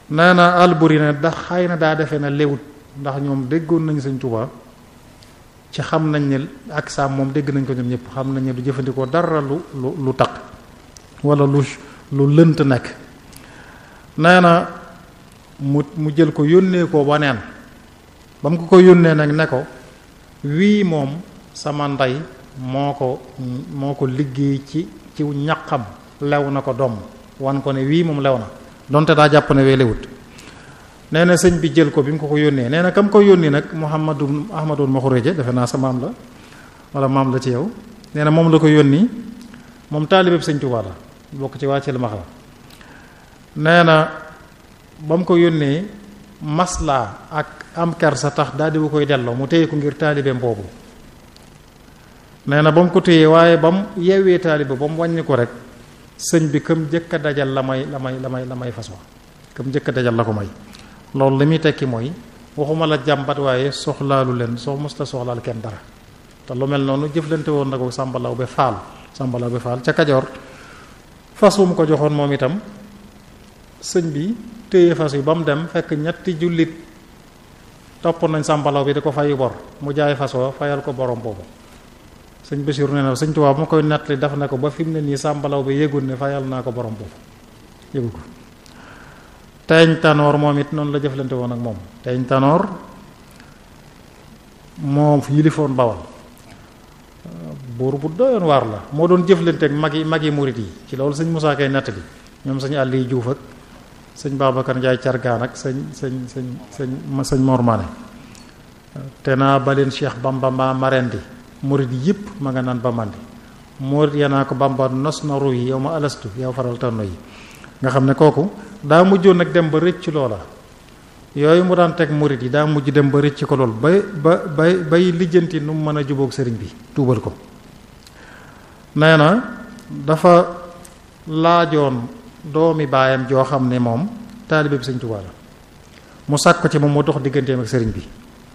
nee na Alburi ne da xëy na daa defee na léwut ndax ñoom déggoon nañ sëñ Tuubaa ci xam nañ ne ak saam moom dégg nañ ko ñoom ñëpp xam nañ ne du jëfandikoo dara lu lu lu taq wala lu lu lënt nekk nee na mu mu jël ko yónnee ko waneen ba mu ko ko yónnee nag ne ko wii moom sama ndey moo ko moo ko liggéey ci ci ñaqam lew na ko doom wan ko ne wii moom lew na donte daa jàpp ne wee lewut nee na sëñ bi jël ko bi mu ko ko yónnee nee na kam ko yónnee nag Muhammadu Ahmadul Maxureje defe naa sa maam la wala maam la ci yow nee na moom la ko yónni moom taalibeb sëñ Tuubaa la bokk ci wàcceel max la nee na ba mu ko yónnee maslaa ak am kersa tax daal di bu koy delloo mu téye ko ngir taalibeem boobu nee na ba mu ko téyee waaye ba mu yeewee taalibe ba mu wàññi ko rek sëñ bi kam jëkk a dajal la may la may la may la may façon kam jëkk a dajal la ko may loolu li muy tekki mooy waxuma la jàmbat waaye soxlaalu leen soo mos la soxlaal kenn dara te lu mel noonu jëflante woon na ko sàmbalaw be faal sàmbalaw be faal ca kajoor fas wu mu ko joxoon moom itam sëñ bi téye fas yi ba mu dem fekk ñetti jullit topp nañ sàmbalaw bi di ko fayu bor mu jaay fas wa fayal ko borom boobu sëñ Basiru nee na sëñ Tuubaa bu ma koy nettali daf ne ko ba fi mu ne nii sàmbalaw bi yëgul ne fayal naa ko borom boobu yëgu ko teeñ tanoor moom it noonu la jëflante woon ak moom teeñ tanoor moo yilifoon bawal buur bu doyoon waar la moo doon jëflante ak mag yi mag yi murit yi ci loolu sëñ Musaa Kay nettali ñoom sëñ àll yi juuf ak sëñ Babacar Njaay cargaan ak sëñ sëñ sëñ sëñ sëñ Mor Mané te naa baleen Cheikh Bamba ma marendi murit yëpp ma nga naan ba mandi murit yanaa ko Bamba nos na ru yi yow ma alastu yow faral tanno yi nga xam ne kooku daa mujjoon nag dem ba rëcc loola yooyu mu daan teg murit yi daa mujj dem ba rëcc ko lool bay ba bay bay lijjanti nu mu mën a jubóog sëriñ bi tuubal ko nee na dafa laajoon doomi baayam joo xam ne moom taalibe bi sëñ Tuubaa la mu sàkk ko ci moom mu dox digganteem ak sëriñ bi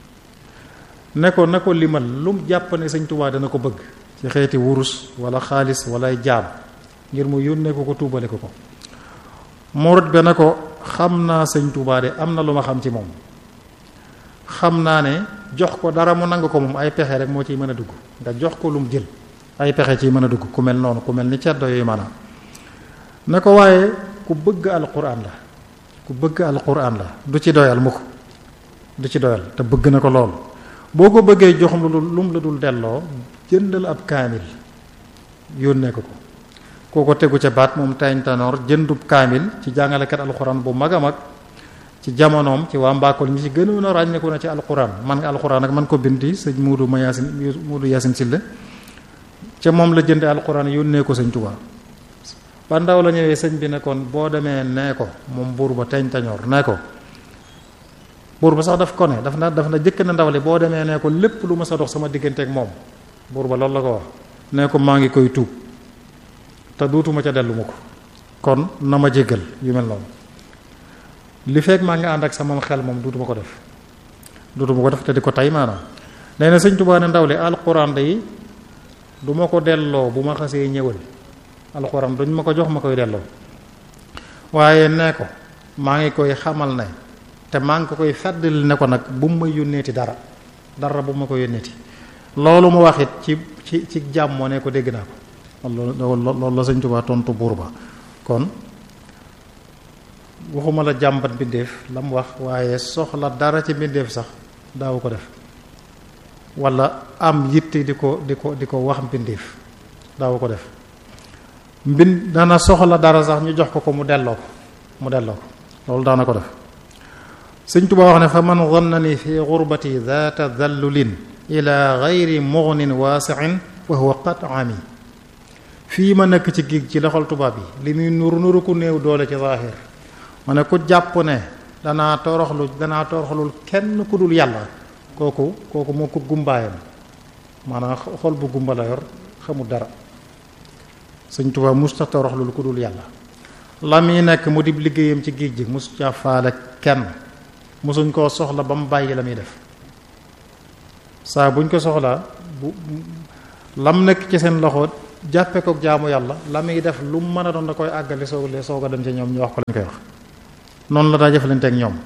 ne ko na ko limal lu mu jàpp ne sëñ Tuubaa dana ko bëgg ci xeeti wurus wala xaalis wala jaam ngir mu yónnee ko ko tuubale ko ko murit be na ko xam naa sëñ Tuubaa de am na lu ma xam ci moom xam naa ne jox ko dara mu nangu ko moom ay pexe rek moo ciy mën a dugg nga jox ko lu mu jël ay pexe ciy mën a dugg ku mel noonu ku mel ni ceddo yooyu maanaam ne ko waaye ku bëgg alquran la ku bëgg alquran la du ci doyal mukk du ci doyal te bëgg na ko lool boo ko bëggee jox lu lu mu la dul delloo jëndal ab kaamil yónnee ko ko kooko tegu ca baat moom tañ tanoor jëndub kaamil ci jàngalekat alquran bu mag a mag ci jamonoom ci waa Mbakol ñi ci gënoon a ràññeeku na ci alquran man nga alquran ak man ko bindi sëñ Muudu ma Yaasin Muudu Yaasin Silla ca moom la jënde alquran yónnee ko sëñ Tuubaa ba ndaw la ñëwee sëñ bi ne kon boo demee nee ko moom buur ba teñ tañoor nee ko buur ba sax daf ko ne daf na daf na jëkk na ndaw li boo demee nee ko lépp lu ma sa dox sama diggante ak moom buur ba loolu la ko wax nee ko maa ngi koy tuub te duutuma ca dellu ma ko kon na ma jéggal yu mel noonu li fekk maa ngi ànd ak sama xel moom duutuma ko def duutuma ko def te di ko tay maanaam nee na sëñ Tuubaa ne ndaw li alquran day du ma ko delloo bu ma xasee ñëwal alxuraan duñ ma ko jox ma koy delloo waaye nee ko maa ngi koy xamal ne te maa ngi ko koy feddali ne ko nag bu mu ma yónneeti dara dara bu ma ko yónneeti loolu mu wax it ci ci ci jàmmoo ne ko dégg naa ko loolu loolu la sëñ Tuubaa tontu buur ba kon waxuma la jàmbat mbindeef la mu wax waaye soxla dara ci mbindeef sax daawu ko def wala am yitte di ko di ko di ko wax mbindeef daawu ko def mbin dana soxla dara sax ñu jox ko ko mu delloo ko mu delloo ko loolu daana ko def sëñ Tuubaa wax ne fa man zannani fi gurbati zaata dallulin ila gayri mugnin waasiin wa huwa qat ami fii ma nekk ci géej ci loxol tubaab yi li muy nuru nuru ku néew doole ci zaahir ma ne ku jàpp ne danaa toroxlu danaa toroxlul kenn ku dul yàlla kooku kooku moo ko gumbaayam maanaam xol bu gumba la yor xamul dara sëñ Tuubaa musta toroxlul ku dul yàlla la muy nekk mu dib liggéeyam ci géej gi mus ca faale kenn musuñ koo soxla ba mu bàyyi la muy def saa buñ ko soxlaa bu lam nekk ci seen loxo jàppe ko jaamu yàlla la muy def lu mu mën a doon da koy àggale soog lee soog a dem ci ñoom ñu wax ko lañ koy wax noonu la daa jëflante ak ñoom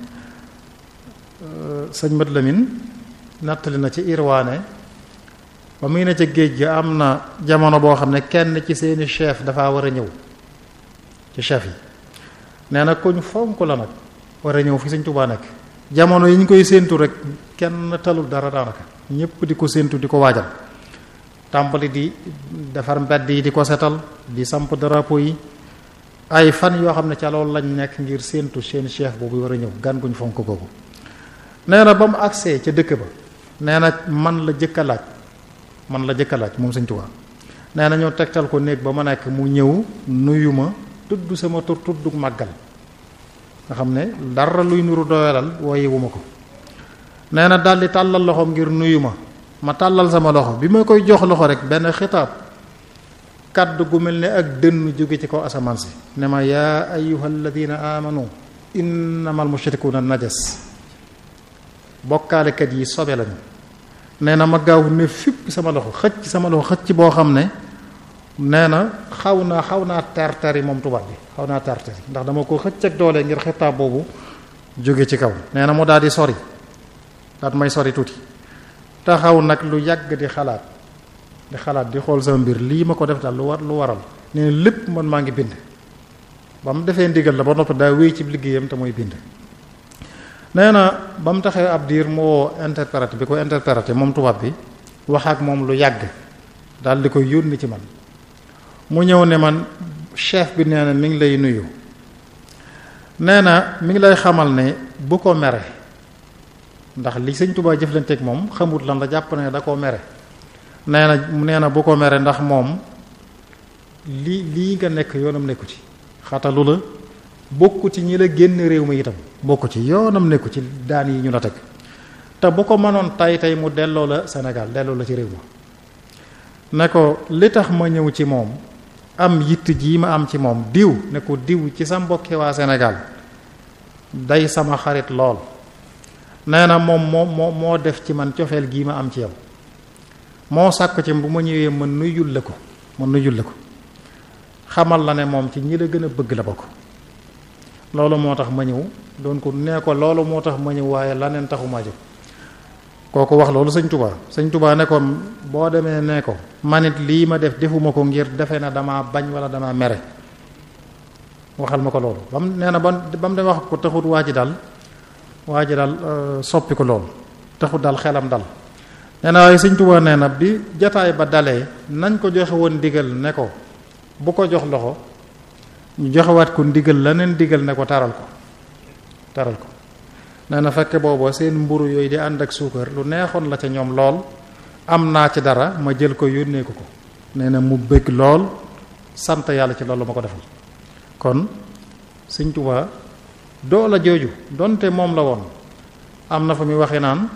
sëñ Mat Lamin nattali na ci irwaane ba muy ne ca géej gi am na jamono boo xam ne kenn ci seeni chef dafa war a ñëw ci chef yi nee na kuñ fonk la nag war a ñëw fi sëñ Tuubaa nekk jamono yi ñu koy séentu rek kenn talul dara daanaka ñépp di ko séentu di ko waajal tàmbali di defar mbedd yi di ko setal di samp drapeau yi ay fan yoo xam ne ca loolu lañ nekk ngir séentu seen chef boobu war a ñëw gan guñ fonk kooku nee na ba mu agsee ca dëkk ba nee na man la jëkk a laaj man la jëkk a laaj moom sëñ Tuubaa nee na ñoo tegtal ko néeg ba ma nekk mu ñëw nuyu ma tudd sama tur tudd màggal nga xam ne dara luy nuru doyalal wooyewuma ko nee na daldi tàllal loxoom ngir nuyu ma ma tàllal sama loxo bi ma koy jox loxo rek benn xitaab kàddu gu mel ne ak dënn jóge ci kaw asamaan si ne ma yaa ayyuhal ladina amanu innamal mushrikuuna najas bokkaalekat yi sobe lañu nee na ma gaaw ne fipp sama loxo xëcc sama loxo xëcc boo xam ne nee na xaw naa xaw naa tartari moom tubaab bi xaw naa tartari ndax dama ko xëcc ak doole ngir xitaab boobu jóge ci kaw nee na mu daal di sori daat may sori tuuti taxaw nag lu yàgg di xalaat di xalaat di xool sama mbir lii ma ko def daal lu war lu waral nee na lépp man maa ngi bind ba mu defee ndigal la ba noppi daa wéy ci liggéeyam te mooy bind nee na ba mu taxee ab diir mu woo interprète bi ko interprété moom tubaab bi wax ak moom lu yàgg daal di koy yónni ci man mu ñëw ne man chef bi nee na mi ngi lay nuyu nee na mi ngi lay xamal ne bu ko mere ndax li sëñ Tuubaa jëflanteeg moom xamut lan la jàpp ne da koo mere nee na nee na bu ko mere ndax moom lii lii nga nekk yoonam nekku ci xatalu la bokku ci ñi la génn réew mi itam bokku ci yoonam nekku ci daan yi ñu la teg te bu ko mënoon tay tey mu delloo la Sénégal delloo la ci réew ma ne ko li tax ma ñëw ci moom am yitt jii ma am ci moom diw ne ko diw ci sa mbokki waa Sénégal day sama xarit lool nee na moom moo moo moo def ci man cofeel gii ma am ci yow moo sàkk ci bu ma ñëwee ma nuyul la ko ma nuyul la ko xamal la ne moom ci ñi la gën a bëgg la bokk loolu moo tax ma ñëw doon ko nee ko loolu moo tax ma ñëw waaye laneen taxumaa jóg kooku wax loolu sëñ tubaa sëñ tubaa ne ko boo demee ne ko manit lii ma def defuma ko ngir defe na dama bañ wala dama mere waxal ma ko loolu ba mu nee na ba ba mu dem wax ko taxut waa ji dal waa ji dal soppi ko loolu taxut dal xelam dal nee na waaye sëñ tubaa nee na bi jataay ba dalee nañ ko joxe woon ndigal ne ko bu ko jox loxo ñu joxewaat ko ndigal leneen ndigal ne ko taral ko taral ko nee na fekk booba seen mburu yooyu di ànd ak suukar lu neexoon la ca ñoom lool am naa ci dara ma jël ko yónnee ko ko nee na mu bëgg lool sant yàlla ci loolu ma ko defal kon Sëñ Tuubaa doola jooju donte moom la woon am na fa muy waxee naan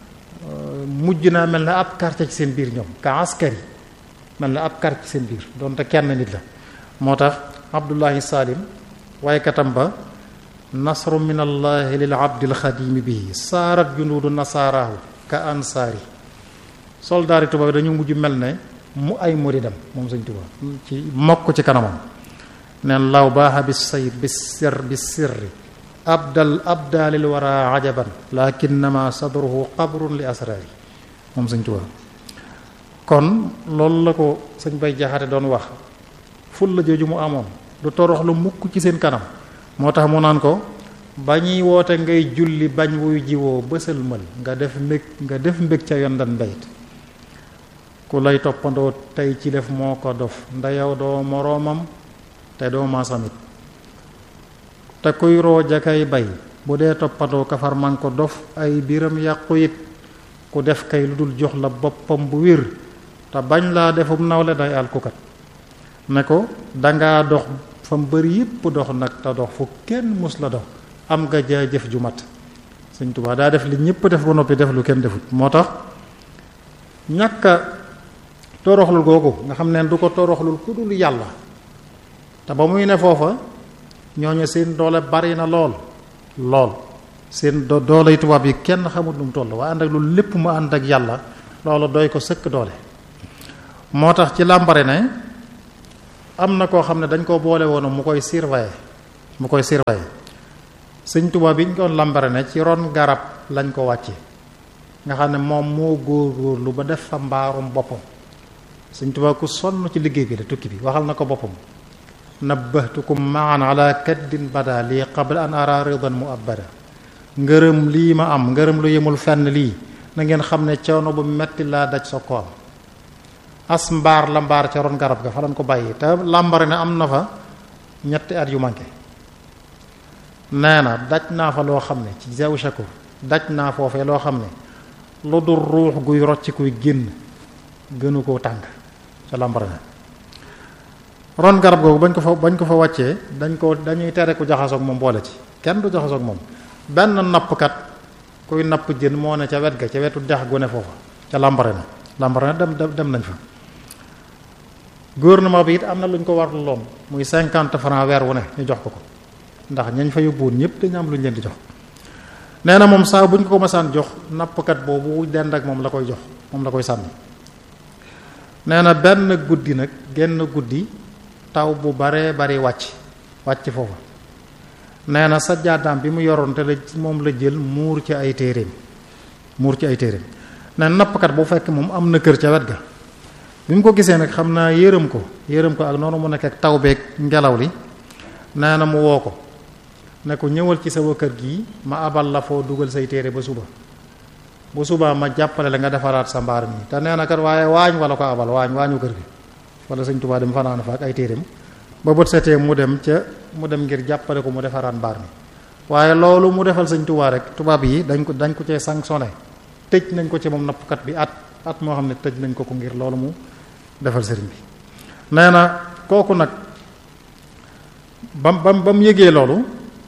mujj naa mel na ab quartier ci seen biir ñoom ka askari mel na ab quartier ci seen biir donte kenn nit la moo tax Abdullahi Salim waaye katam ba nasru min allahi lil abdil xadimi bihi saarat junuudu nasaaraahu ka ansaari soldaari tubaab dañu mujj mel ne mu ay muridam moom Sëñ Tuubaa ci mokk ci kanamam neen law baaxa bi sayr bi sir bi sirri abdal abdaalil wara ajaban lakinnama sadruhu qabrun li asraari moom Sëñ Tuubaa kon loolu la ko sëñ bay jaxate doon wax ful la jooju mu amoon du torox lu mukk ci seen kanam moo tax mu naan ko ba ñuy woote ngay julli bañ wuy jiwoo bësal mël nga def mbég nga def mbég ca yondan mbayit ku lay toppandoo tey ci def moo ko dof ndeyow doo moroomam te doo maasamit te kuy rooja kay bay bu dee toppandoo kafar man ko dof ay biram yàqu it ku def kay lu dul jox la boppam bu wér te bañ laa defum nawle day alkukat ne ko dangaa dox fa mu bëri yépp dox nag te dox fu kenn mus la dox am nga jaajëf ju mat Sëñ Tuubaa daa def li ñépp def ba noppi def lu kenn defut moo tax ñàkka toroxlul googu nga xam ne du ko toroxlul ku dul yàlla te ba muy ne foofa ñooñu seen doole bari na lool lool seen do dooley tubaab yi kenn xamut lu mu toll waaye ànd ak loolu lépp mu ànd ak yàlla loolu doy ko sëkk doole moo tax ci làmbare ne am na koo xam ne dañ koo boole woon mu koy surveiller mu koy surveiller sëñ Tuubaa bi ñu ko lambare ne ci ron garab lañ ko wàcce nga xam ne moom moo góor-góorlu ba def fa mbaarum boppam sëñ Tuubaa ku sonn ci liggéey bi la tukki bi waxal na ko boppam nabbahtukum maan ala kaddin bada lii qabla an ara ridan mu abada ngërëm lii ma am ngërëm lu yemul fenn lii na ngeen xam ne coono bu metti laa daj sa ko am as mbaar la mbaar ca ron garab ga fa lañ ko bàyyi te làmbare ne am na fa ñetti at yu manqué nee na daj naa fa loo xam ne ci zew shakur daj naa foofee loo xam ne lu dul ruux guy rocc kuy génn gënu koo tàng ca làmbare ne ron garab googu bañ ko fa bañ ko fa wàccee dañ ko dañuy tere ku jaxasoog moom boole ci kenn du jaxasoog moom benn nappkat kuy napp jën moo ne ca wet ga ca wetu dex gu ne foofa ca làmbare na làmbare na dem dem nañ fa gouvernement bi it am na lu ñu ko war loon muy cinquante francs weer wu ne ñu jox ko ko ndax ñañ fa yóbbuwoon ñëpp dañu am lu ñu leen di jox nee na moom saa bu ñu ko ko masaan jox nappkat boobu dend ak moom la koy jox moom la koy sànni nee na benn guddi nag genn guddi taw bu baree bari wàcc wàcc foofa nee na sa jaadaam bi mu yoroon te la moom la jël muur ci ay téeréem muur ci ay téeréem nee na nappkat bu fekk moom am na kër ca wet ga bi mu ko gisee nag xam naa yërëm ko yërëm ko ak noonu mu nekk ak taw beeg ngelaw li nee na mu woo ko ne ko ñëwal ci sama kër gii ma abal la foo dugal say téere ba suba bu subaa ma jàppale la nga defaraat sa mbaar mi te nee na kat waaye waañ wala ko abal waañ waañu kër gi wala sëñ Tuubaa dem fanaan fa ak ay téereem ba bët setee mu dem ca mu dem ngir jàppale ko mu defaraat mbaar mi waaye loolu mu defal sëñ Tuubaa rek tubaab yi dañ ko dañ ko cee sanctionné tëj nañ ko ci moom nappkat bi at at moo xam ne tëj nañ ko ko ngir loolu mu defal sëriñ bi nee na kooku nag bam bam ba mu yëgee loolu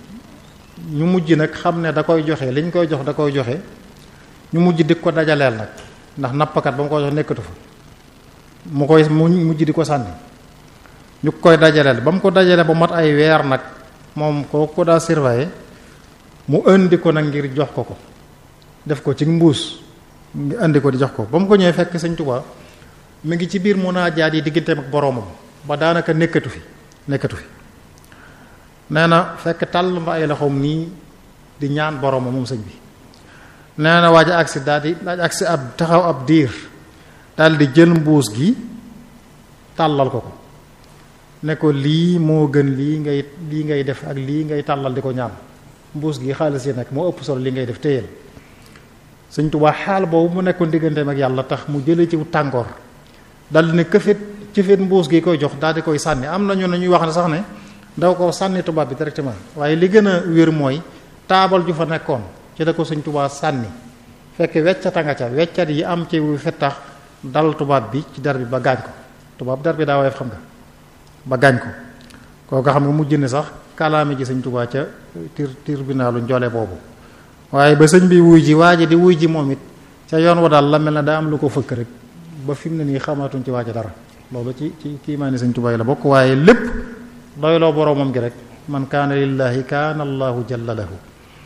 ñu mujj nag xam ne da koy joxe liñ koy jox da koy joxe ñu mujj di ko dajaleel nag ndax nappkat ba mu koy jox nekkatu fa mu koy mu mujj di ko sànni ñu koy dajaleel ba mu ko dajalee ba mat ay weer nag moom koo ko daa surveiller mu indi ko nag ngir jox ko ko def ko ci mbuus ngi indi ko di jox ko ba mu ko ñëwee fekk Sëñ Tuubaa mi ngi ci biir munaajaat yi digganteem ak boroomam ba daanaka nekkatu fi nekkatu fi nee na fekk tàll ma ay loxoom nii di ñaan boroomam moom sëñ bi nee na waaj agsi daal di daal agsi ab taxaw ab diir daal di jël mbuus gi tàllal ko ko ne ko lii moo gën lii ngay lii ngay def ak lii ngay tàllal di ko ñaan mbuus gi xaalis yi nag moo ëpp solo li ngay def téyel Sëñ Tuubaa xaal boobu mu nekkoon digganteem ak yàlla tax mu jële ci tàngoor dal di ne këfit cëfit mbuus gi koy jox daal di koy sànni am nañu ne ñuy wax ne sax ne daw ko sànni tubaab bi directement waaye li gën a wér mooy taabal ju fa nekkoon ci da ko Sëñ Tuubaa sànni fekk weccata nga ca weccat yi am ci wu fettax dal tubaab bi ci der bi ba gaañ ko tubaab der bi daa woyof xam nga ba gaañ ko kooku xam nga mujj ne sax kalaame ji Sëñ Tuubaa ca tir tribunalu njoole boobu waaye ba sëñ bi wuy ji waa ji di wuy ji moom it ca yoon wa daal la mel na daa am lu ko fëkk rek ba fi mu ne nii xamatuñ ci waaja dara loolu ci ci kii maa ni Sëñ Tuubaa yi la bokk waaye lépp doyloo boroomam gi rek man kaana lillaahi kaana allahu jalla lahu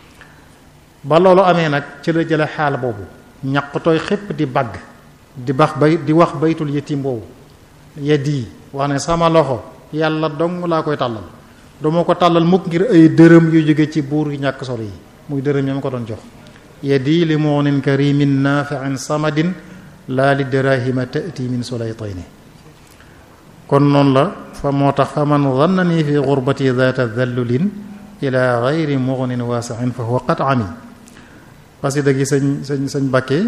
ba loolu amee nag ci la jële xaal boobu ñaq tooy xépp di bagg di bax bay di wax baytul yetim boobu yeddi wax ne sama loxo yàlla dong laa koy tàllal duma ko tàllal mukk ngir ay dërëm yu jóge ci buur yu ñàkk solo yi muy dërëm ya ma ko doon jox yeddi li moonin karimin nafiin samadin laa li dirahima tati min sulaytayni kon noonu la fa moo tax fa man zannani fi gurbati data dallulin ila gayri mugnin waasiin fa huwa qat ami xasida gi sëñ sëñ sëñ Bakke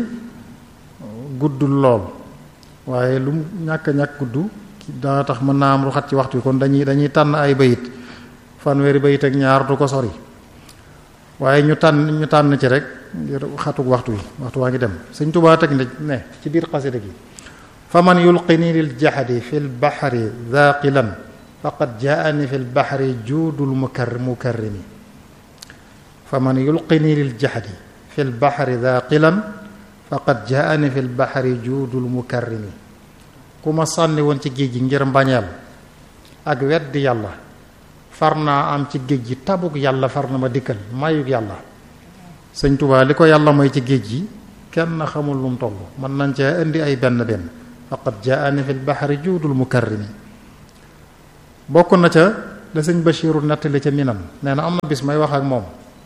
guddul lool waaye lu mu ñàkk ñàkk gudd daa tax mën naa am lu xat ci waxtu kon dañuy dañuy tànn ay bayit fanweeri bayit ak ñaar du ko sori waaye ñu tànn ñu tànn ci rek ngir xatuk waxtu wi waxtu waa ngi dem sëñ Tuubaa teg ne ci biir xasida gi fa man yulqini lil jaxadi fi l baxri daaqilan faqad jaani fi l baxri juudul mukar mukarrimi fa man yulqini lil jaxadi fi l baxri daaqilan faqad jaani fi l baxri juudul mukarrimi ku ma sànni woon ci géej gi ngir mbañeel ak weddi yàlla far naa am ci géej gi tabuk yàlla far na ma dikkal mayuk yàlla sëñ Tuubaa li ko yàlla may ci géej gi kenn xamul lu mu toll mën nañ cee indi ay benn benn faqad jaani fi lbaxari juudul mukarrimi bokk na ca la sëñ Bachiru nettali ca minam nee na am na bis may wax ak moom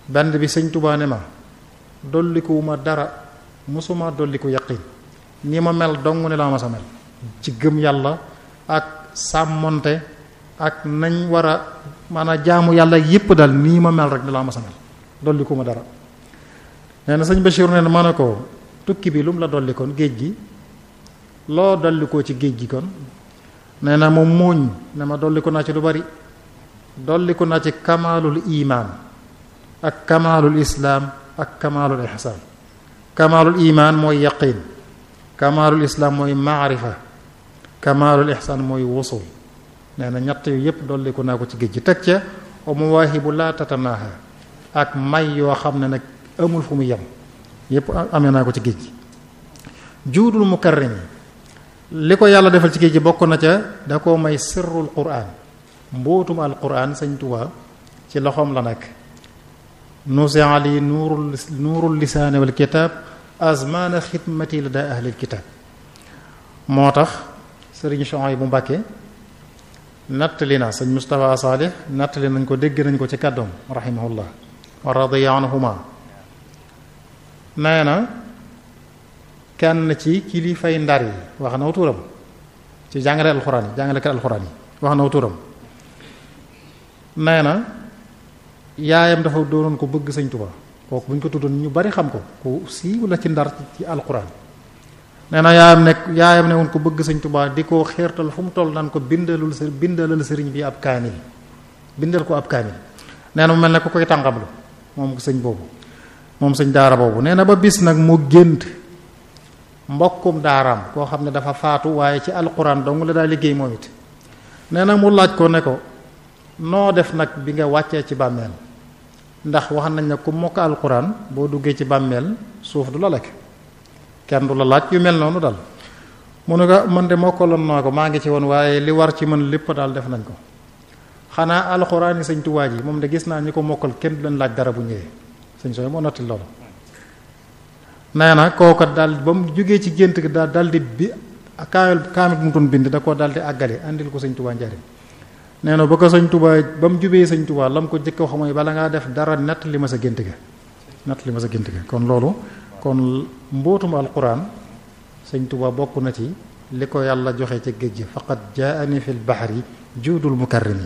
benn bi sëñ Tuubaa ne ma dollikuwuma dara musuma dolliku yaqin ni ma mel dong ne laa ma sa mel ci gëm yàlla ak sàmmonte ak nañ war a maanaam jaamu yàlla yépp daal nii ma mel rek ne laa ma sa mel dollikuma dara nee na sëñ Bachir nee na ma ne ko tukki bi lu mu la dolli kon géej gi loo dolli ko ci géej gi kon nee na moom muuñ ne ma dolli ko naa ci lu bari dolli ko naa ci kamaalul imaan ak kamaalul islaam ak kamaalul ihsaan kamaalul imaan mooy yaqin kamaalul islaam mooy maarifa kamaalul ihsaan mooy wusul nee na ñett yu yépp dolli ko naa ko ci géej gi teg ca wa mawaahibu laa tatanaaha ak may yoo xam ne nag amul fu mu yem yépp amee naa ko ci géej gi juudul mukarrimi li ko yàlla defal ci géej gi bokk na ca da koo may sirrul quraan mbootum al quraan sëñ Tuubaa ci loxoom la nekk nuusi ali nuurul nuurul lisaani wal kitaab azmaana xidmati la daa ahlil kitaab moo tax sëriñ Chouaïb bu Mbàkke nattali na sëñ Moustapha Saalih nattali nañ ko dégg nañ ko ci kàddoom rahimahullah wa radiya anhuma nee na kenn ci kilifay ndar yi wax na turam ci jàngale alxuraan yi jàngalekat alxuraan yi wax na turam nee na yaayam dafa doonoon ko bëgg sëñ Tuba kooku bu ñu ko tuddoon ñu bari xam ko ku siiw la ci ndar ci alxuraan nee na yaayam nekk yaayam ne woon ko bëgg sëñ Tuba di ko xeertal fu mu toll naan ko bindalul së bindalal sëriñ bi ab kaamil bindal ko ab kaamil nee na mu mel ne ku koy tànqamlu moom sëñ boobu moom sëñ daara boobu nee na ba bis nag mu gént mbokkum daaraam koo xam ne dafa faatu waaye ci alxuraan dong la daa liggéey moom it nee na mu laaj ko ne ko noo def nag bi nga wàccee ci bàmmeel ndax wax nañ ne ku mokk alxuraan boo duggee ci bàmmeel suuf du la lekk kenn du la laaj yu mel noonu dal mu ne ko man de mokkaloon naa ko maa ngi ci woon waaye li war ci man lépp daal def nañ ko xanaa alxuraan yi sëñ Tuubaa ji moom de gis naa ñi ko mokkal kenn du leen laaj dara bu ñëwee sëñ sooy moo nottil loolu nee na kooka daal ba mu jógee ci gént gi daal dal di bi kaamil kaamil bu mu doon bind da koo daal di àggale andil ko sëñ Tuubaa njariñ nee na ba ko sëñ Tuubaa ba mu jubee sëñ Tuubaa la mu ko jëkk wax mooy bala ngaa def dara nett li ma sa gént ga nett li ma sa gént ga kon loolu kon mbootum alquran sëñ Tuubaa bokk na ci li ko yàlla joxe ca géej gi faqad jaani fil bahri juudul mukarrimi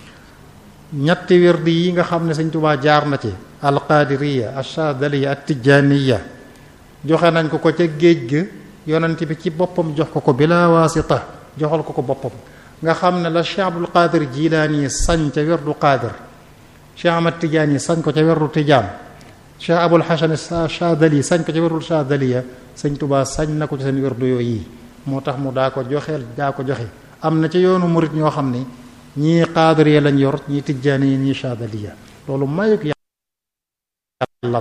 ñetti wirdi yi nga xam ne sëñ Tuubaa jaar na ci alqaadiriya ashadaliya at tijaaniya joxe nañ ko ko ca géej ga yonent bi ci boppam jox ko ko bila waasita joxal ko ko boppam nga xam ne la Cheikh Abdul Qadir Jilaani sañ ca werdu Qadir Cheikh Ahmad Tijaani sañ ko ca werdu Tijaan Cheikh Abul Hasan Shadali sañ ko ca werdu Shadaliya sëñ Tuubaa sañ na ko ci seen werdu yooyu yi moo tax mu daa ko joxeel daa ko joxe am na ca yoonu murit ñoo xam ne ñii Qaadiriya lañ yor ñii Tijaani ñii Shadaliya loolu mayuk yàlla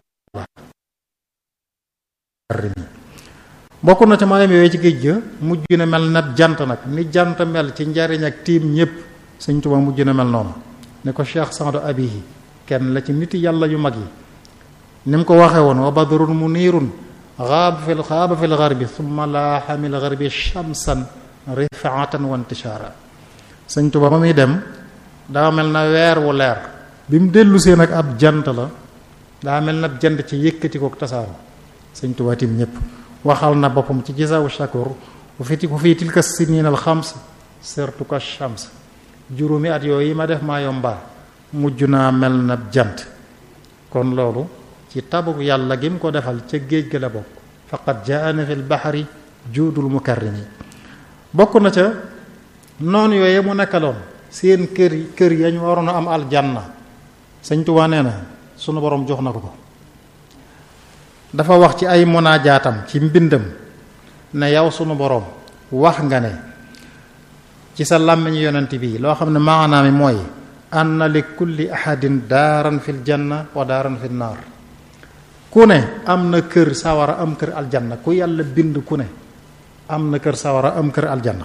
bokk na ca maayam yooyu ci géej ga mujj na mel na jant nag ni jant mel ci njariñ ak tiim ñépp sëñ Tuubaa mujj na mel noonu ne ko Cheikh Saadu Abihi kenn la ci niti yàlla yu mag yi ni mu ko waxee woon wa badrun muniirun xaaba fil xaaba fil garbi summa laaxa mil garbi shamsan rifaatan wa intishaara sëñ Tuubaa ba muy dem daa mel na weer wu leer bi mu dellu see nag ab jant la daa mel na jant ci yëkkati ko tasaaro sëñ Tuubaa tim ñépp waxal na boppam ci gisaawu shakur bu fi ku fii tilka siniin al xams sertu ka shams juróomi at yooyu yi ma def maa yomba mujj naa mel na jant kon loolu ci tabuk yàlla gi mu ko defal ca géej ga la bokk faqad jaana fi lbaxari juudul mukarrimi bokk na ca noonu yooyu mu nekkaloon seen kër kër yañ waroon a am aljanna sëñ Tuubaa nee na sunu borom jox na ko ko dafa wax ci ay munajaatam ci mbindam ne yow sunu boroom wax nga ne ci sa làmmiñ yonent bi loo xam ne maanaam mi mooy anna li kulli ahadin daaran fil janna wa daaran fil naar ku ne am na kër sawara am kër aljanna ku yàlla bind ku ne am na kër sawara am kër aljanna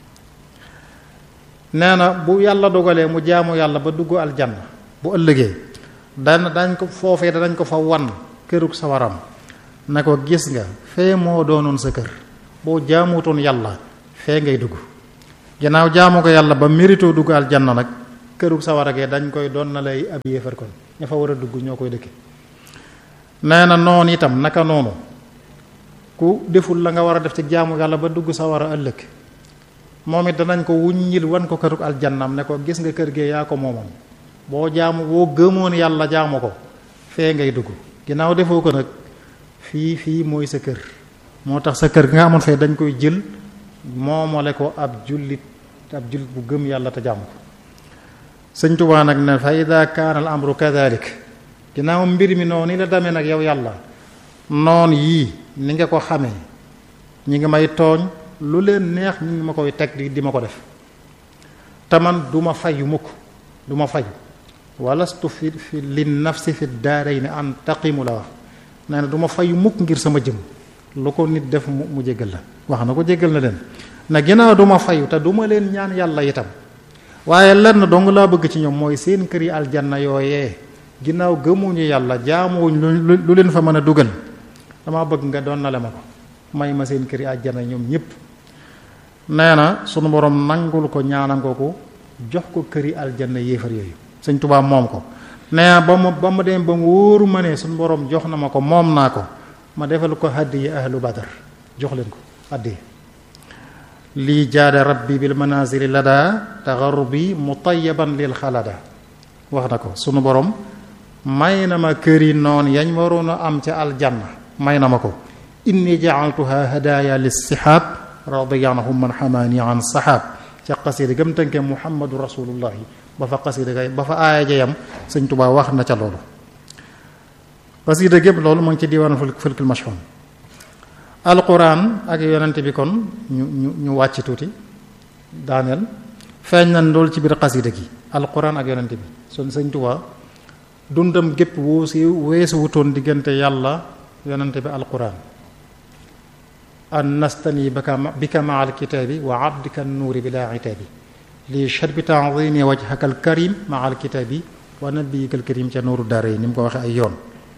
nee na bu yàlla dogalee mu jaamu yàlla ba dugg aljanna bu ëllëgee dana dañ ko foofee danañ ko fa wan kërug sawaram na ko gis nga fee moo doonoon sa kër boo jaamutoon yàlla fee ngay dugg ginnaaw jaamu ko yàlla ba mérito dugg aljanna nag kërug sawara gee dañ koy doon na lay ab yéefar kon ña fa war a dugg ñoo koy dëkke nee na noonu itam naka noonu ku deful la nga war a def ci jaamu yàlla ba dugg sa war a ëllëg moom it danañ ko wuññil wan ko këruk aljannam ne ko gis nga kër gee yaa ko moomoon boo jaamu boo gëmoon yàlla jaamu ko fee ngay dugg ginnaaw defoo ko nag fii fii mooy sa kër moo tax sa kër gi nga amoon fee dañ koy jël moomale ko ab jullit ab jullit bu gëm yàlla te jaamu ko sëñ Tuubaa nag ne fa ida kaana al amru kadalik ginnaaw mbir mi noonu ni la demee nag yow yàlla noon yii ni nga ko xamee ñi ngi may tooñ lu leen neex ñi ngi ma koy teg di di ma ko def te man du ma fayu mukk du ma fayu walastu fi fi li nafsi fi daarayni an taqimu la wax nee na du ma fayu mukk ngir sama jëm lu ko nit def mu mu jéggal la wax na ko jéggal na leen na ginnaaw du ma fayu te du ma leen ñaan yàlla itam waaye lenn dong laa bëgg ci ñoom mooy seen kër yi aljanna yooyee ginnaaw gëmuñu yàlla jaamuwuñ lu lu leen fa mën a dugal dama bëgg nga doon na le ma ko may ma seen kër yi aljanna ñoom ñëpp nee na sunu borom nangul ko ñaanal ko ko jox ko kër yi aljanna yéefar yooyu sëñ Tuubaa moom ko nee na ba ma ba ma dem ba mu wóoru ma ne sunu borom jox na ma ko moom naa ko ma defal ko hadiyi ahlu badar jox leen ko hadiyi lii jaada rabbi bil manazili lada taxarubi mutayaban lil xalada wax na ko sunu borom may na ma kër yi noon yañ waroon a am ca aljanna may na ma ko inni jaaltuha hadaya lissihab radiyanahum man xamaani an sahab ca xasida gëm tënke muhammadu rasulullahi ba fa xasida kay ba fa aaya jayam sëñ Tuubaa wax na ca loolu xasida gépp loolu mu ngi ci diiwaanu fulkul mashhun alquran ak yonente bi kon ñu ñu ñu wàcc tuuti daaneel feeñ nañ loolu ci biir xasida gi alquran ak yonente bi son sëñ Tuubaa dundam gépp woo si weesu wutoon diggante yàlla yonente bi alquran an nastani bika bika maa alkitaabi wa abdika nuuri bila itaabi li sharbi taadimi wajhaka alkarim maa alkitaabi wa nabiyika alkarim ca nuuru daara yi ni mu ko waxee ay yoon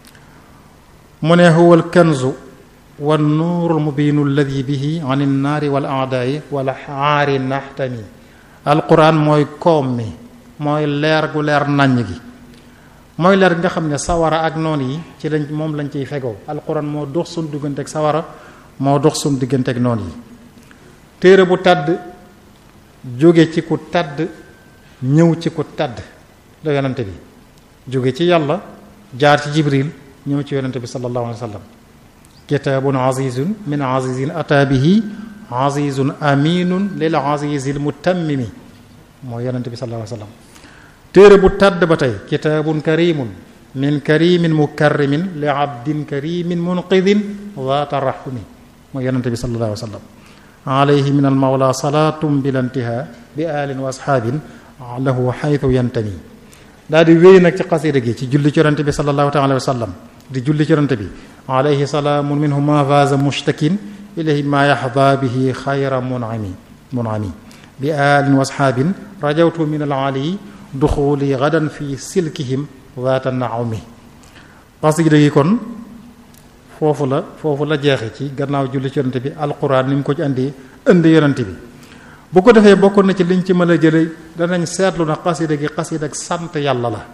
mu ne huwa alkanzu wa nuuru almubiinu alladi bihi an innaari wal aadaai wala aari naxtami alquran mooy koom mi mooy leer gu leer naññ gi mooy leer gi nga xam ne sawara ak noon yi ci lañ moom lañ ciy fegoo alquran moo dox suñ diggante ak sawara moo dox suñ diggante ak noon yi téere bu tàdd jóge ci ku tàdd ñëw ci ku tàdd la yonente bi jóge ci yàlla jaar ci jibril ñëw ci yonente bi sallallahu alayhi wa sallam kitaabun azizun min azizin ata bihi azizun aminun lil azizil mutammimi mooy yonente bi sallallahu alayhi wa sallam téere bu tàdd ba tey kitaabun karimun min karimin mukarrimin li abdin karimin munqidin zaata rahmi mooy yonente bi sallallahu alayhi wa sallam alayhi min almawla salaatum bila intiha bi alin wa asxaabin lahu xaytu yantami daal di wéy nag ci xasida gi ci julli ci yonente bi sallallahu taala wa sallam di julli ci yonente bi alayhi salaamun minhu ma faza mushtakin ilayhi ma yaxda bihi xayra munami munami bi alin wa asxaabin rajawtu min alaali duxuli gadan fi silkihim zaata naumi xasida gi kon foofu la foofu la jeexe ci gannaaw julli ci yonente bi alquran ni mu ko ci andi indi yonente bi bu ko defee bokk na ci liñ ci mën a jële danañ seetlu na xasida gi xasida ak sant yàlla la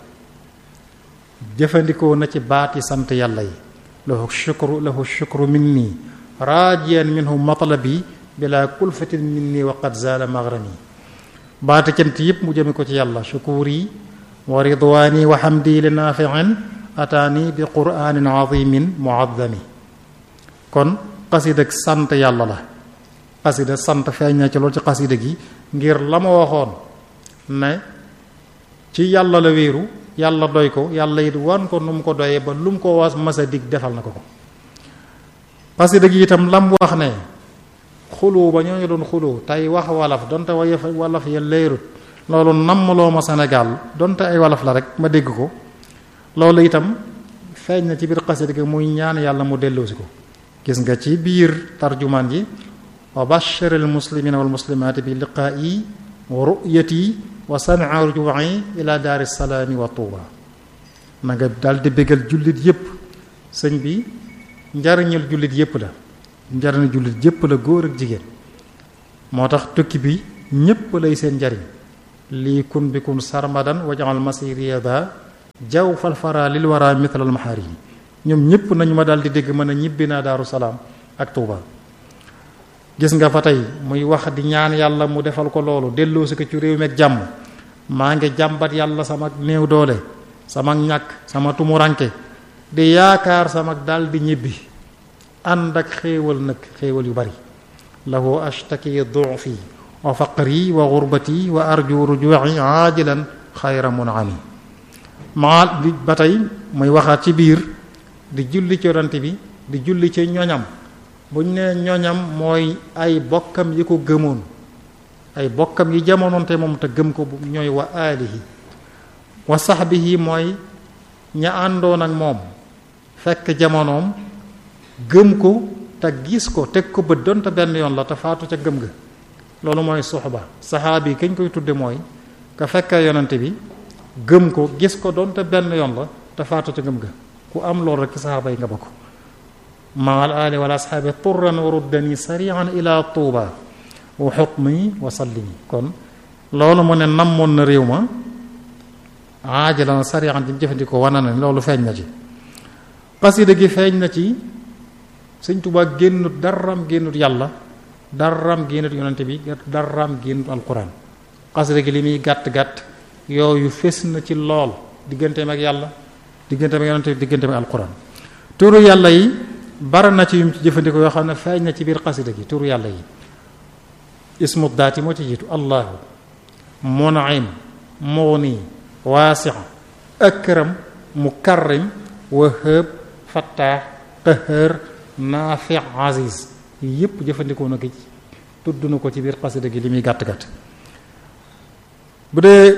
jëfandikoo na ci baati sant yàlla yi lahu shukru lahu shukru minni raajiyan minhu matlabi bila kulfatin minni wa qad zaala maghrami baati cant yëpp mu jëme ko ci yàlla shukuri wa ridwaani wa hamdi li naafiin ataani bi quraanin azimin muazzami kon xasida ak sant yàlla la xasida sant feeñ na ci loolu ci xasida gi ngir la ma waxoon ne ci yàlla la wéeru yàlla doy ko yàlla it wan ko nu mu ko doyee ba lu mu ko was masa dig defal na ko ko xasida gi itam lam wax ne xuloo ba ñoo ñu doon xuloo tey wax walaf donte way walaf ya leerut loolu nammaloo ma Sénégal donte ay walaf la rek ma dégg ko loolu itam feeñ na ci biir xasida gi muy ñaan yàlla mu delloosi ko gis nga ci biir tarjumaan ji wa bashir al muslimina wal muslimaati bi liqaa'i wa ru'yati wa sam'a ruju'i ila daari salaami wa tuuba na nga daal di bégal jullit yépp sëñ bi njariñul jullit yépp la njariñul jullit yépp la góor ak jigéen moo tax tukki bi ñépp lay seen njariñ lii kun bi kun sarmadan waj'al masiriya da jaw fal fara lil wara mithla al maharimi ñoom ñëpp nañu ma daal di dégg mën a ñibbi naa daaru salaam ak Touba gis nga fa tey muy wax di ñaan yàlla mu defal ko loolu delloo si ko ci réew mi ak jàmm maa ngi jàmbat yàlla sama néew doole sama ñàkk sama tumuranke di yaakaar sama daal di ñibbi ànd ak xéewal nag xéewal yu bari lahu ashtaki dufi wa faqri wa gurbati wa arju ruju'i ajilan xayra munami maa di ba tey muy waxaat ci biir di julli ci yonante bi di julli ci ñoñam bu ñu nee ñoñam mooy ay bokkam yi ko gëmoon ay bokkam yi jamonoonte moom te gëm ko ñooy wa aalihi wa sahbihi mooy ña àndoon ak moom fekk jamonoom gëm ko te gis ko teg ko bët doonte benn yoon la te faatu ca gëm ga loolu mooy suxba saxaabi kañ koy tudde mooy ka fekkee yonante bi gëm ko gis ko doonte benn yoon la te faatu ca gëm ga ku am loolu rek ci saxaaba yi nga bokk ma al ali wal asxaabi turran wa ruddani sarian ila tuuba wa xukmi wa sallimi kon loolu mu ne namoon na réew ma aajalan sarian di jëfandikoo wana na loolu feeñ na ci xasida gi feeñ na ci sëñ Tuubaa génnut daram génnut yàlla daram génnut yonante bi daram génnut alquran xasida gi li muy gàtt-gàtt yooyu fés na ci lool digganteem ak yàlla digganteem ak yonante bi digganteem ak alquran turu yàlla yi bara na ci yum ci jëfandikoo yoo xam ne feeñ na ci biir xasida gi turu yàlla yi ismu daati moo ci jiitu allahu munaim mughni waasi akram mukarrim wahab fattaax qahar naafi aziz yépp jëfandikoo na ko ci tudd na ko ci biir xasida gi li muy gàtt-gàtt bu dee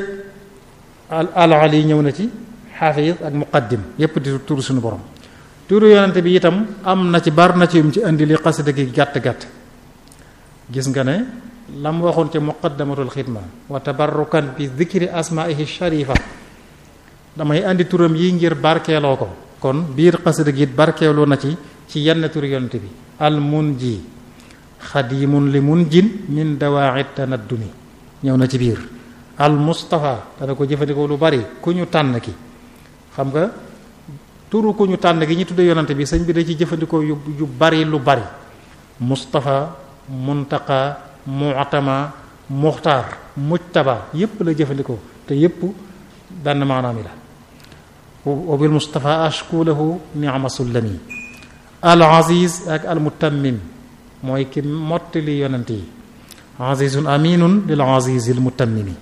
al ali ñëw na ci xaafis ak muqaddim yépp di turu suñu borom turu yonante bi itam am na ci bar na ci yum ci indi li xasida gi gàtt-gàtt gis nga ne lam waxoon ci muqaddamatul xidma wa tabarrukan bi dhikri asmaihi sharifa damay andi turam yi ngir barkeeloo ko kon biir xasida gi barkeeloo na ci ci yenn turu yonante bi al munji xadimun li munjin min dawaa'i tanaddumi ñëw na ci biir al mustafa dana ko jëfandikoo lu bari ku ñu tànn ki xam nga turu ku ñu tànn gi ñu tuddee yonante bi sëñ bi da ci jëfandikoo yu yu bari lu bari mustafa muntaqa mu'tama muxtaar mujtaba yépp la jëfandikoo te yépp benn maanaam la wa bil mustafa ashku lahu ni'ma sullami al aziz ak al mutammim mooy ki mottali yonante yi azizun aminun lil azizil mutammimi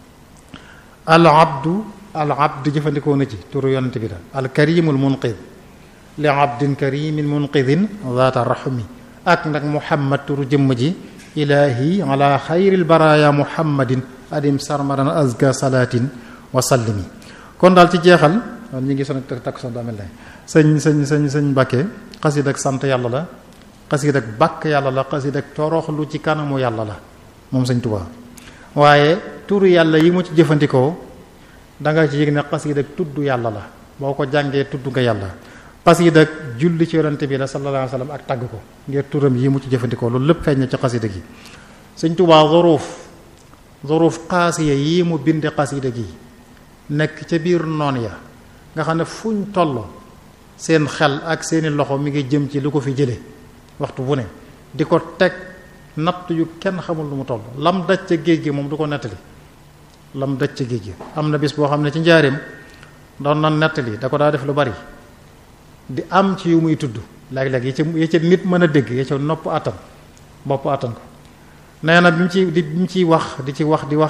al abdu al abd jëfandikoo na ci turu yonante bi la al karimul munqid li abdin karimin munqidin zaata rahmi ak nag muhammad turu jëmm ji ilahi ala xayril baraya muhammadin adim sarmadan azka salatin wa sallimi kon daal ci jeexal ñi ngi son takk son daamel lay sëñ sëñ sëñ sëñ Mbàkke xasid ak sant yàlla la xasid ak bàkk yàlla la xasid ak toroxlu ci kanamu yàlla la moom sëñ Tuubaa waaye turu yàlla yi mu ci jëfandikoo da nga ci yëg ne xasid ak tudd yàlla la boo ko jàngee tudd nga yàlla xasida ak julli ci yonante bi la sallallahu alayhi wa sallam ak tagg ko ngir turam yi mu ci jëfandikoo loolu lépp feeñ na ci xasida gi sëñ Tuubaa zuruuf zuruuf xaasiya yi mu binde xasida gi nekk ca biir noon ya nga xam ne fuñ toll seen xel ak seeni loxo mi ngi jëm ci lu ko fi jële waxtu bu ne di ko teg natt yu kenn xamul lu mu toll lam daj ca géej gi moom du ko nettali lam daj ca géej gi am na bis boo xam ne ci njaareem doon na nettali da ko daa def lu bari di am ci yu muy tudd léeg-léeg yi ca yi ca nit mën a dégg yi ca nopp attan bopp attan ko nee na bi mu ci di bi mu ciy wax di ci wax di wax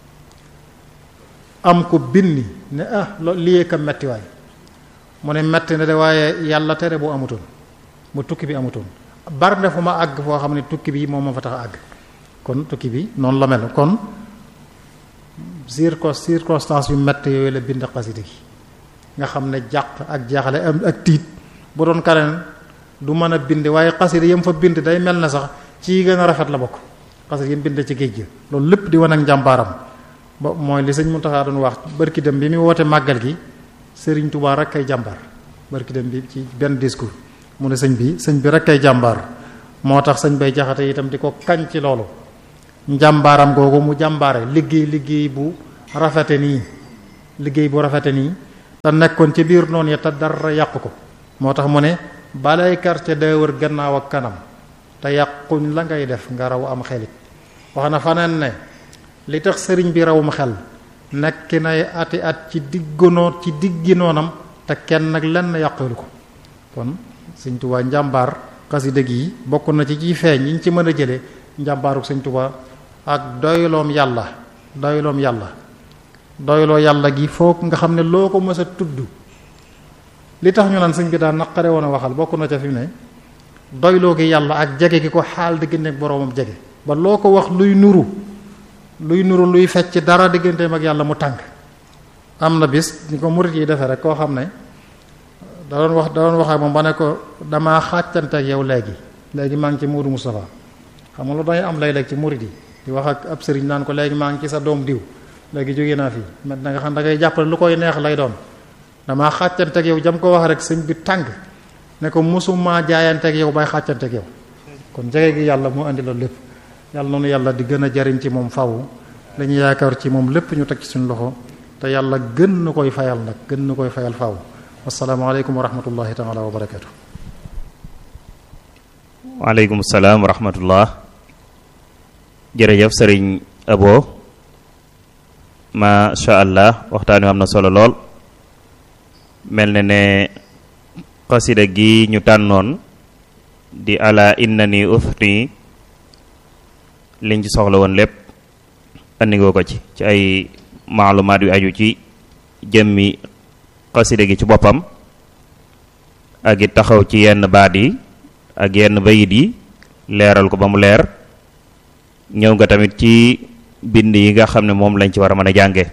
am ko binni ne ah lo liyee ka metti waay mu ne metti na de waaye yàlla tere boo amutoon bu tukki bi amutoon bar na fu ma àgg foo xam ne tukki bi moom ma fa tax a àgg kon tukki bi noonu la mel kon circo circonstance yu metti yooyu la bind xasida gi nga xam ne jàq ak jaaxle am ak tiit bu doon kaneen du mën a bind waaye xasida yam fa bind day mel na sax ci gën a rafet la bokk xasida yam bind ci géej gi loolu lépp di wane ak njàmbaaram ba mooy li sëñ Muntaxa doon wax barki dem bi muy woote màggal gi sëriñ Tuubaa rek kay jàmbaar barki dem bi ci benn discours mu ne sëñ bi sëñ bi rek kay jàmbaar moo tax sëñ bay jaxate itam di ko kañ ci loolu njàmbaaram googu mu jàmbaare liggéey liggéey bu rafete nii liggéey bu rafete nii te nekkoon ci biir noonu ya te dara yàqu ko moo tax mu ne balay quartier day wër gannaaw ak kanam te yàquñ la ngay def nga raw am xelit wax na faneen ne li tax sëriñ bi rawum xel nekk nay ati at ci diggunoo ci diggi noonam te kenn nag lenn yàqulu ko kon sëñ Tuubaa njàmbaar xasida gi bokk na ci ciy feeñ yi ñu ci mën a jëlee njàmbaaruk sëñ Tuubaa ak doyloom yàlla doyloom yàlla doyloo yàlla gi foog nga xam ne loo ko mës a tudd li tax ñu naan sëñ bi daan naqare woon a waxal bokk na ca fi mu ne doyloo gi yàlla ak jege gi ko xaal diggante ak boroomam jege ba loo ko wax luy nuru luy nuru luy fecc dara digganteem ak yàlla mu tàng am na bis ni ko murit yi defee rek koo xam ne da doon wax da doon wax ak moom ba ne ko damaa xàccante ak yow léegi léegi maa ngi ci Muudu Moustapha xam nga lu day am léeg-léeg ci murit yi di wax ak ab sëriñ naan ko léegi maa ngi ci sa doom diw léegi jóge naa fii maintenant nga xam da ngay jàppale lu koy neex lay doon damaa xàccante ak yow jam ko wax rek sëñ bi tàng ne ko mosuma jaayante ak yow bay xàccante ak yow kon jege gi yàlla moo andi loolu lépp yàlla noonu yàlla di gën a jariñ ci moom faw dañuy yaakaar ci moom lépp ñu teg ci suñu loxo te yàlla gën na koy fayal nag gën na koy fayal faw asalaamaaleykum wa rahmatullahi taala wa barakatu waaleykum salaam wa rahmatullah jërëjëf sëriñ abo masha allah waxtaan wi am na solo lool mel na ne xasida gi ñu tànnoon di ala innani uthni liñ ci soxla woon lépp andigoo ko ci ci ay maalumaat yu aju ci jëmmi xasida gi ci boppam ak it taxaw ci yenn baat yi ak yenn bayit yi leeral ko ba mu leer ñëw nga tamit ci bind yi nga xam ne moom lañ ci war a mën a jànge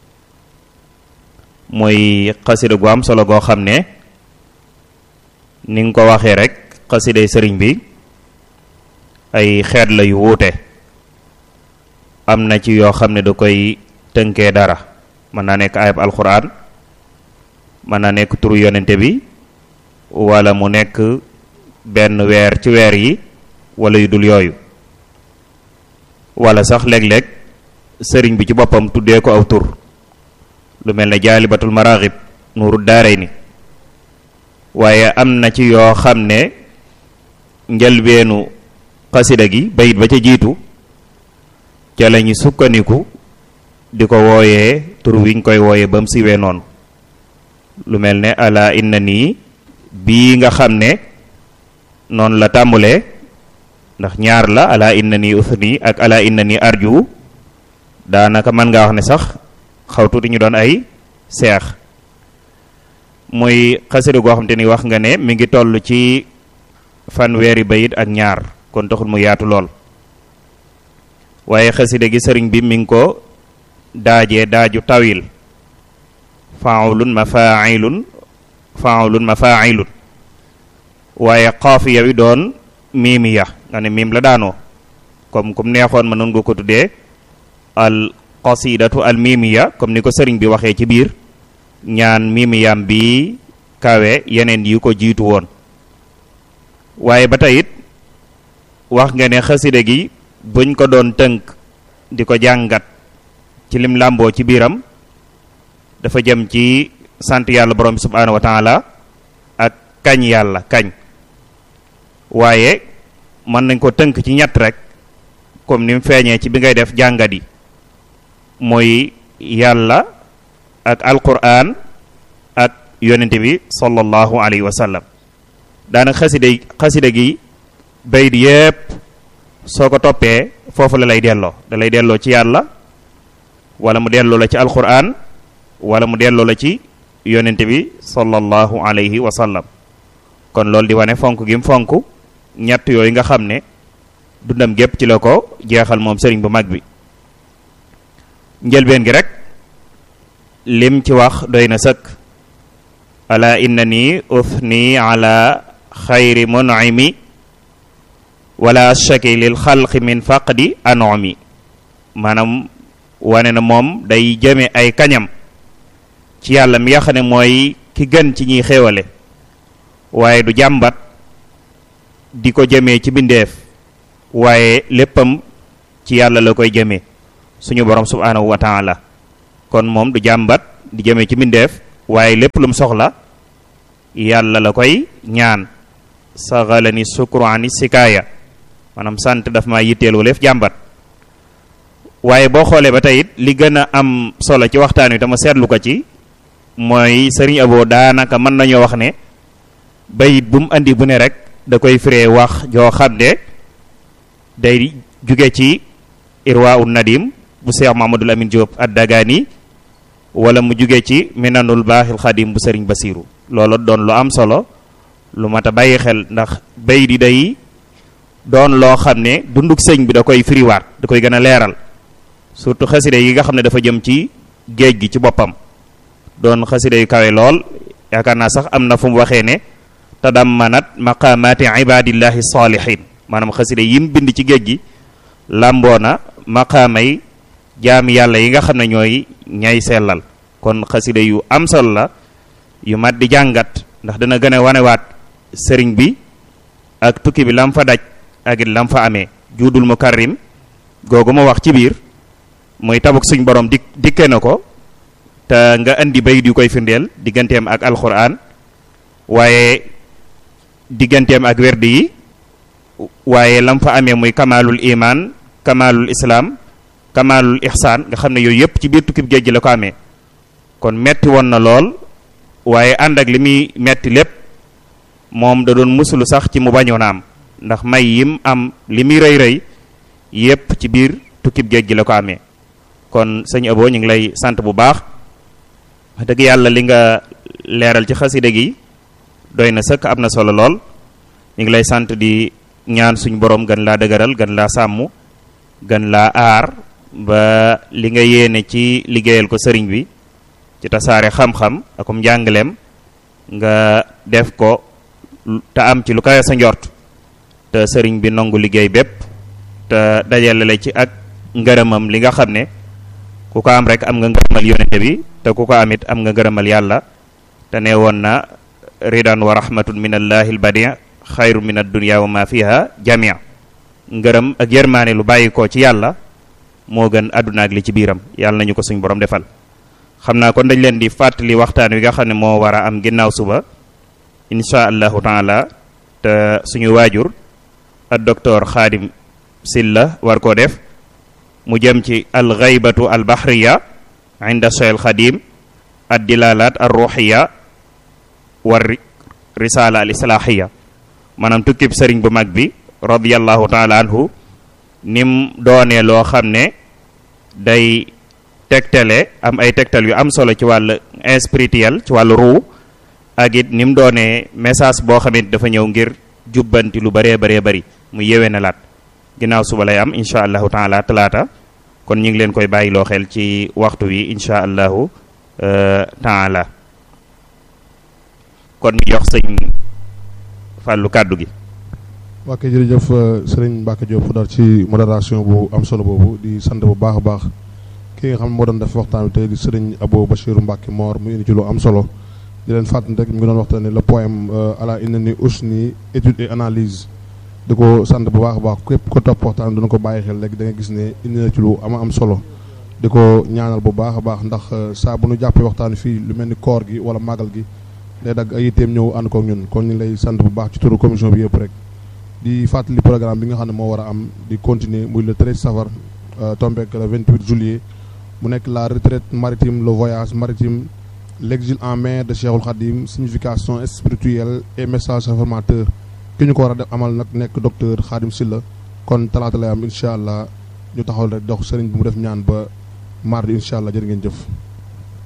mooy xasida gu am solo goo xam ne ni nga ko waxee rek xasiday sëriñ bi ay xeet la yu wuute am na ci yoo xam ne da koy tënkee dara mën naa nekk ayab alxuraan mën naa nekk turu yonente bi wala mu nekk benn weer ci weer yi wala yu dul yooyu wala sax léeg-léeg sëriñ bi ci boppam tuddee ko aw tur lu mel ne jaalibatul maraaxib nuuru daaray ni waaye am na ci yoo xam ne njëlbeenu xasida gi bayit ba ca jiitu ca la ñu sukkandiku di ko wooyee tur wiñ koy wooyee ba mu siwee noonu lu mel ne ala inna nii bii nga xam ne noonu la tàmbulee ndax ñaar la ala inna nii uthni ak ala inna nii arju daanaka mën nga wax ne sax xaw tuuti ñu doon ay seex muy xasida goo xam te ni wax nga ne mi ngi toll ci fanweeri bayit ak ñaar kon taxul mu yaatu lool waaye xasida gi sëriñ bi mi ngi ko daajee daaju tawil faulun mafailun faulun mafailun waaye xaafiya wi doon miimiya nga ne miim la daanoo comme comme neexoon ma noonu nga ko tuddee al qasidatu al miimiya comme ni ko sëriñ bi waxee ci biir ñaan miimiyam bi kawe yeneen yi ko jiitu woon waaye ba tey it wax nga ne xasida gi buñ ko doon tënk di ko jàngat ci lim làmboo ci biiram dafa jëm ci sant yàlla borom bi subhaanahu wa taala ak kañ yàlla kañ waaye mën nañ ko tënk ci ñett rek comme ni mu feeñee ci bi ngay def jàngat yi mooy yàlla ak alquran ak yonente bi sallallahu alayhi wa sallam daanaka xasida xasida gi bayit yépp soo ko toppee foofu la lay delloo da lay delloo ci yàlla wala mu delloo la ci alquran wala mu delloo la ci yonente bi sallallahu alayhi wa sallam kon loolu di wane fonk gi mu fonk ñett yooyu nga xam ne dundam gépp ci la ko jeexal moom sëriñ bu mag bi njëlbeen gi rek lim ci wax doy na sëkk ala innani uthni ala xayri mun'imi wala shaki lil xalqi min faqdi anomi maanaam wane na moom day jëme ay kañam ci yàlla mi nga xam ne mooy ki gën ci ñiy xéewale waaye du jàmbat di ko jëmee ci bindeef waaye léppam ci yàlla la koy jëmee suñu borom subhaanahu wa taala kon moom du jàmbat di jëmee ci bindeef waaye lépp lum soxla yàlla la koy ñaan saxala ni sukuraani sikaaya maanaam sant daf ma yitteel waleef jàmbat waaye boo xoolee ba tey it li gën a am solo ci waxtaan wi dama seetlu ko ci mooy sëriñ Abo daanaka mën nañoo wax ne bayit bu mu andi bu ne rek da koy firee wax joo xam ne day jóge ci irwa un nadim bu Cheikh Mamadou Lamine Diop ad-Dagani wala mu jóge ci minanul baaxil xadim bu sëriñ Basiru loolu doon lu am solo lu mat a bàyyi xel ndax bayit yi day doon loo xam ne dunduk sëñ bi da koy firiwaat da koy gën a leeral surtout xasida yi nga xam ne dafa jëm ci géej gi ci boppam doon xasida yu kawe lool yaakaar naa sax am na fu mu waxee ne tadammanat maqamati ibadillahi salihin maanaam xasida yim bind ci géej gi làmboo na maqaamay jaami yàlla yi nga xam ne ñooy ñay sellal kon xasida yu am solo la yu mat di jàngat ndax dana gën a wanewaat sëriñ bi ak tukki bi lam fa daj ak it lam fa amee juudul mukarrim googu ma wax ci biir muy tabuk suñ borom dik dikke na ko te nga indi bayit yu koy firndeel digganteem ak alquran waaye digganteem ak werdi yi waaye lam fa amee muy kamalul iman kamalul islam kamalul ihsaan nga xam ne yooyu yëpp ci biir tukkib géej gi la ko amee kon metti woon na lool waaye ànd ak li muy metti lépp moom da doon musulu sax ci mu bañoon a am ndax may yim am li muy rëy rëy yépp ci biir tukkib géej gi la ko amee kon sëñ Abo ñu ngi lay sant bu baax wax dëgg yàlla li nga leeral ci xasida gi doy na sëkk am na solo lool ñu ngi lay sant di ñaan suñ borom gën laa dëgëral gën laa sàmm gën laa aar ba li nga yéene ci liggéeyal ko sëriñ bi ci tasaare xam-xam akum njàngaleem nga def ko te am ci lu kawe sa njort te sëriñ bi nangu liggéey bépp te dajale la ci ak ngërëmam li nga xam ne ku ko am rek am nga ngërëmal yonente bi te ku ko amit am nga ngërëmal yàlla te ne woon na ridan wa rahmatun min allahi albadi xayru min addunia wa ma fiha jamia ngërëm ak yërmaane lu bàyyi ko ci yàlla moo gën àdduna ak li ci biiram yàlla nañu ko suñ borom defal xam naa kon dañ leen di fàttali waxtaan wi nga xam ne moo war a am ginnaaw suba insha allahu taala te suñu waajur ak docteur xaadim silla war koo def mu jëm ci alxaybatu albahriya inda cheikh xadim ad dilalat ar ruhiya war risala al islahiya maanaam tukkib sëriñ bu mag bi radiallahu taala anhu nim doonee loo xam ne day tegtale am ay tegtal yu am solo ci wàllu spirituel ci wàllu ruu ak it ni mu doonee message boo xamante dafa ñëw ngir jubbanti lu bëree bëree bëri mu yewee na laat ginnaaw suba lay am incha allahu taala talaata kon ñu ngi leen koy bàyyi loo xel ci waxtu wi incha allahu taala kon ñu jox sëñ fàllu kàddu gi waa kay jërëjëf sëriñ Mbacke Diop Fodar ci modération bu am solo boobu di sant bu baax a baax ki nga xam ne moo doon def waxtaan bi tey di sëriñ Abo Bachirou Mbacke Mor mu indi ci lu am solo di leen fàttali rek mu ngi doon waxtaanee le poème ala inna ni usni étude et analyse di ko sant bu baax a baax képp ko topp waxtaan dina ko bàyyi xel léegi da nga gis ne indi na ci lu ama am solo di ko ñaanal bu baax a baax ndax saa bu nu jàppee waxtaan fii lu mel ni koor gi wala màggal gi day dagg ay yitteem ñëw ànd kook ñun kon ñu lay sant bu baax ci turu commission bi yëpp rek di fàttali programme bi nga xam ne moo war a am di continuer muy le 13 safar tombeek le 28 juillet mu nekk la retraite maritime le voyage maritime l'exil en mer de Cheikhul Khadim signification spirituelle et message réformateur ki ñu ko war a def amal nag nekk docteur Khadim Silla kon talaata lay am incha allah ñu taxawal rek dox sëriñ bi mu def ñaan ba mardi incha allah jërë ngeen jëf